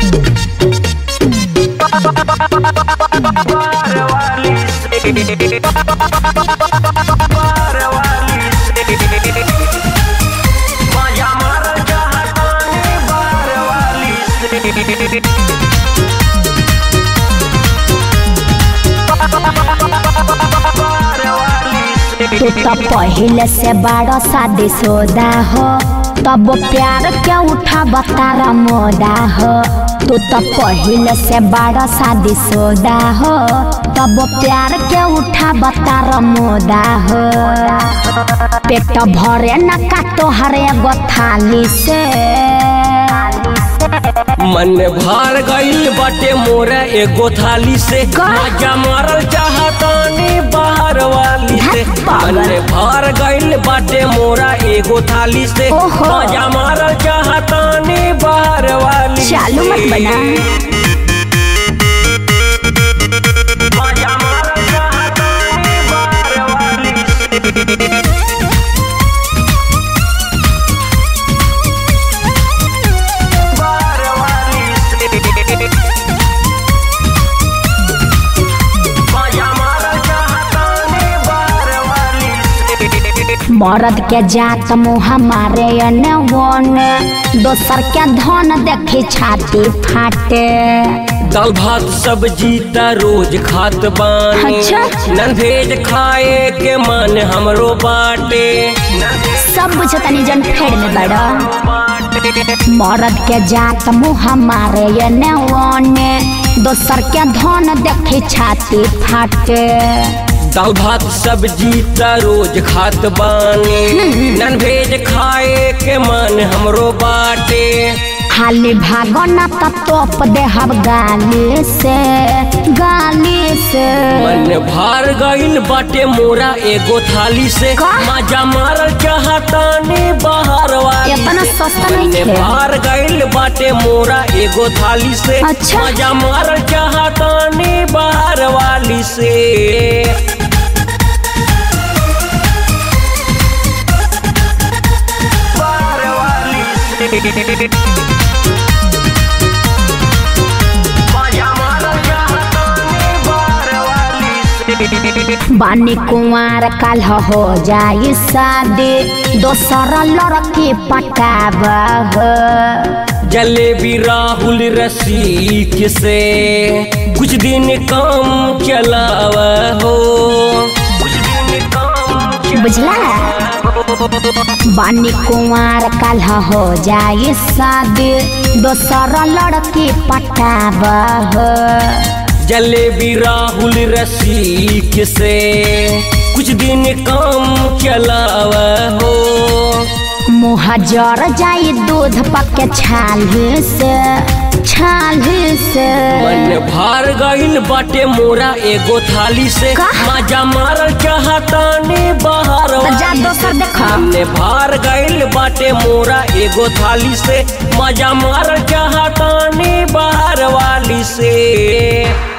तू तो पहले से बड़ा शादी सोदा हो तब प्यार के उठा बतारा मोदा हो तू तो पहले से बड़ा शादी सोदा हो तब प्यार के उठा बतारा मोदा हो पेट भरे न का तोहरे एगो थाली से मन भर गईल बाटे मोरा एगो थाली से का? मजा मारल चाहतानी बाहर वाली से धत पागल। मन भर गईल बाटे मोरा एगो थाली से ओहो। मजा मारल चाहतानी बाहर वाली चालू से। मत बना मजा मारल चाहतानी बाहर वाली से। बाहर वाली से। मजा मारल चाहतानी बाहर वाली से। मरद के जात मुँह हमारे अने वन दोसर के धन देखी छाती फाटे दाल भात सब्जी त रोज खात बानी अच्छा। नन भेज खाए के मन हमरो बाटे सब बुझतनी जन फेड़ में बड़ा मरद के जात मुँह हमारे अने वन दोसर के धन देखी छाती फाटे दाल भात सब्जी त रोज खात बानी नन भेज खाए के मन हमरो बाटे खाली भागो न त तोप दे हम गाली से गाली से मन भर गईल बाटे मोरा एगो थाली से का? मजा मारल चाहतानी बाहर वाली इतना सस्ता नहीं ने थे बाहर गईल बाटे मोरा एगो थाली से अच्छा। मजा मारल चाहतानी बाहर वाली से बाहर वाली से मजा मारल चाहतानी बाहर वाली से बानी कुंवार काल हो जाई शादी दोसर लड़की पटाब हो जलेबी राहुल रसिक से कुछ दिन काम चलावा हो कुछ दिन काम बुझला बानी कुंवार काल हो जाई शादी दोसर लड़की पटाब हो जलेबी राहुल रसिक से कुछ दिन काम चलावा हो मुँह जर जाई दूध पके छाल से छाल से मन भर गईल बाटे मोरा एगो थाली से का? मजा मारल चाहतानी बाहर तो जा वाली दोसर से। देखा हमने भार गईल बाटे मोरा एगो थाली से मजा मारल चाहतानी बाहर वाली से